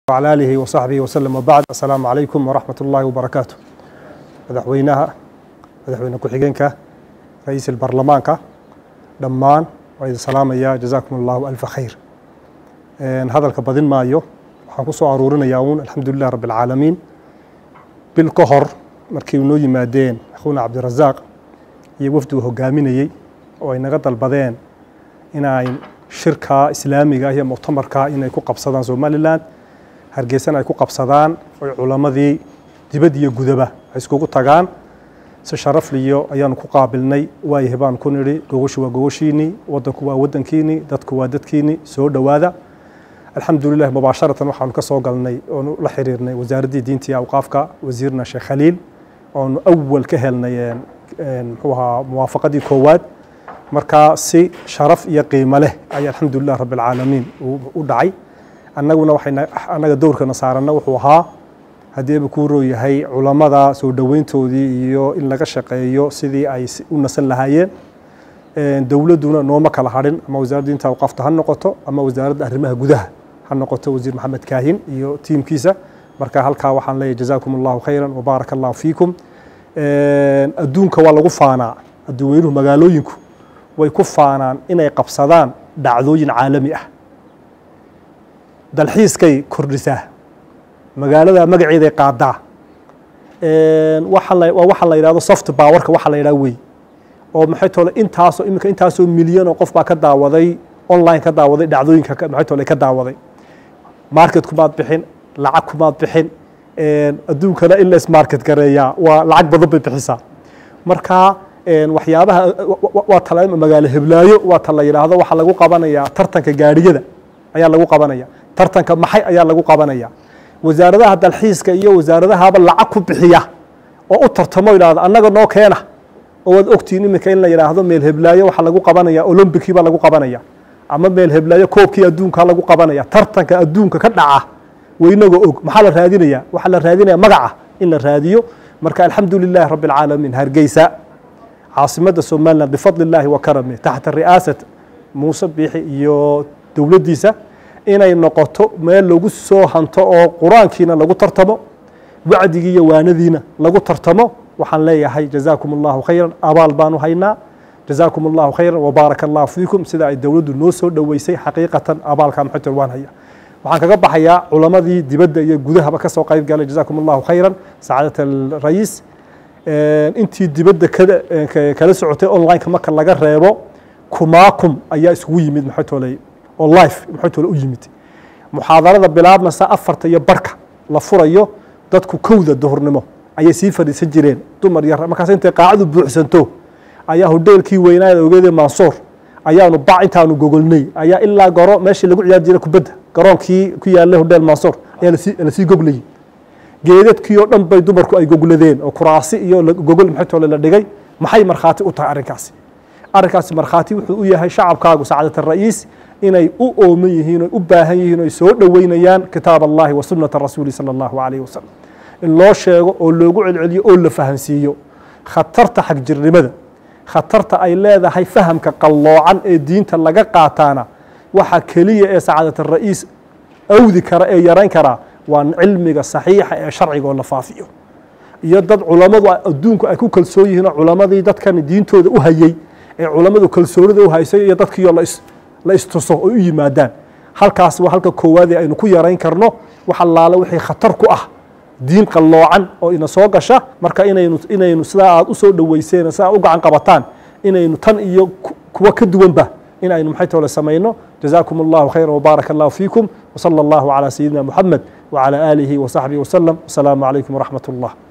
وعلى آله وصحبه وسلم وبعد السلام عليكم ورحمة الله وبركاته madaxweynaha madaxweyne ku-xigeenka ra-iisul baarlamaanka dhammaan waa idin salaamaya jazaakum allahu alfa khayr hadalka badin maayo waxaan ku soo aruurinayaa uun alxamdulilah rabbi alcaalamiin bil ka hor markii noo yimaadeen akhuuna cabdirasaaq iyo wafdi uu hogaaminayey oo ay naga dalbadeen inay shirka islaamiga iyo muctamarka inay ku qabsadaan somalilan hargeysana ay ku qabsadaan oy culammadii dibad iyo gudaba ay iskugu tagaan si sharafliyo ayaanu ku qaabilnay waayahay baan ku nidhi gogoshu waa gogoshiinii waddanku waa waddankiinii dadku waa dadkiinii soo dhowaada alxamdulilah mubaasharatan waxaanu ka soo galnay oonu la xiriirnay wasaaraddii diinta iyo awqaafka wasiirna sheekh khaliil oonu awal ka helnay muxuu ahaa muwaafaqadii koowaad marka si sharaf iyo qiimo leh ayaa alxamdulilah rabbi alcaalamiin u dhacay annaguna waxay annaga dowrkana saaranna wuxuu ahaa haddii aba kuu rooyahay culammada soo dhoweyntoodii iyo in laga shaqeeyo sidii ay u nasan lahaayeen dowladduna nooma kala hadhin ama wasaaradda diinta awqaafta ha noqoto ama wasaaradda arrimaha gudaha ha noqoto wasiir maxamed kaahin iyo tiimkiisa marka halkaa waxaan leeyahay jazaakum allahu khayran wabaaraka allahu fiikum adduunka waa lagu faanaa adduuweynuhu magaalooyinku way ku faanaan inay qabsadaan dhacdooyin caalami ah dalxiiskay kordhisaa magaalada magaceeday qaadaa waa waxa la yidhahdo soft powerka waxa la yidhaha wey oo maxay tole intaasoo iminka intaasoo milyan oo qof baa ka daawaday online ka daawaday dhacdooyinka maxay tole ka daawaday market kumaad bixin lacag kumaad bixin adduunkana in la ismarket gareeyaa waa lacag badan bay bixisaa marka waxyaabaha waa tala magaalo heblaayo waa ta la yidhaahdo waxaa lagu qabanayaa tartanka gaadhiyada ayaa lagu qabanaya tartanka maxay ayaa lagu qabanaya wasaaradaha dalxiiska iyo wasaaradahaba lacag ku bixiya oo u tartamo yidhahdo annaga noo keena oo waad ogtihiin iminka in la yidhaahdo meel heblaayo waxaa lagu qabanaya olombikii baa lagu qabanaya ama meel heblaayo koobkii adduunka lagu qabanaya tartanka adduunka ka dhaca waynagoo og maxaa la raadinaya waxaa la raadinaya magaca in la raadiyo marka alxamdu lilahi rabbi alcaalamiin hargeysa caasimadda somaliland bifadli illaahi wa karami taxta ri'aasat muuse biixi iyo dowladdiisa inay noqoto meel lagu soo hanto oo qur-aankiina lagu tartamo wacdigii iyo waanadiina lagu tartamo waxaan leeyahay jazaakum allahu khayran abaal baanu haynaa jazaakum allahu khayran wabaaraka allahu fiikum sida ay dowladdu noo soo dhoweysay xaqiiqatan abaalka maxator waan haya waxaan kaga baxayaa culammadii dibadda iyo gudahaba ka soo qayb galay jazaakum allahu khayran sacaadat alrayiis intii dibadda kala socotay onlineka marka laga reebo kumaakum ayaa isugu yimid maxaytoley oo life maxaytole u yimid muxaadarada bilaabmasa afarta iyo barka la furayo dadku kowda duhurnimo ayay sii fadhiisan jireen dumar yar markaas intay qaacadu buuxsanto ayaa hodheelkii weynaayada ogeedee mansuur ayaanu bac intaanu gogolnay ayaa ilaa goro meeshii lagu ciyaari jiray kubadda garoonkii ku yaallay hodheel mansuur ayaa lasii goglayay geedadkii oo dhan bay dumarku ay gogladeen oo kuraasi iyo gogol maxaytole la dhigay maxay markhaati u tahay arrinkaasi arrinkaasi markhaati wuxuu u yahay shacabkaagu sacaadat ara'iis inay u ooman yihiin oy u baahan yihiin oy soo dhoweynayaan kitaab allahi wa sunnata rasuuli sala allahu calayh wasalam in loo sheego oo loogu celceliyo oo la fahansiiyo khatarta xagjirnimada khatarta ay leedahay fahamka qalloocan ee diinta laga qaataana waxa keliya ee sacaadat ara'iis awdi kara ee yarayn karaa waa cilmiga saxiixa ee sharciga oo la faafiyo iyo dad culammadu adduunku ay ku kalsoon yihiin oo culammadii dadkan diintooda u hayey ee culammadu kalsoonida u haysay iyo dadkiioo la istuso oy u yimaadaan halkaas waa halka koowaadee aynu ku yarayn karno wax allaale wixii khatar ku ah diin qalloocan oo ina soo gasha marka inaynu inaynu sidaa aad u soo dhoweyseen sidaa u gacan qabataan inaynu tan iyo kuwa ka duwanba in aynu maxay toole samayno jazaakum allahu khayra wbaaraka allahu fiikum wsala allahu calaa sayidina muxamed wcalى aalihi wasaxbihi wasalam wasalaamu calaykum waraxmat allah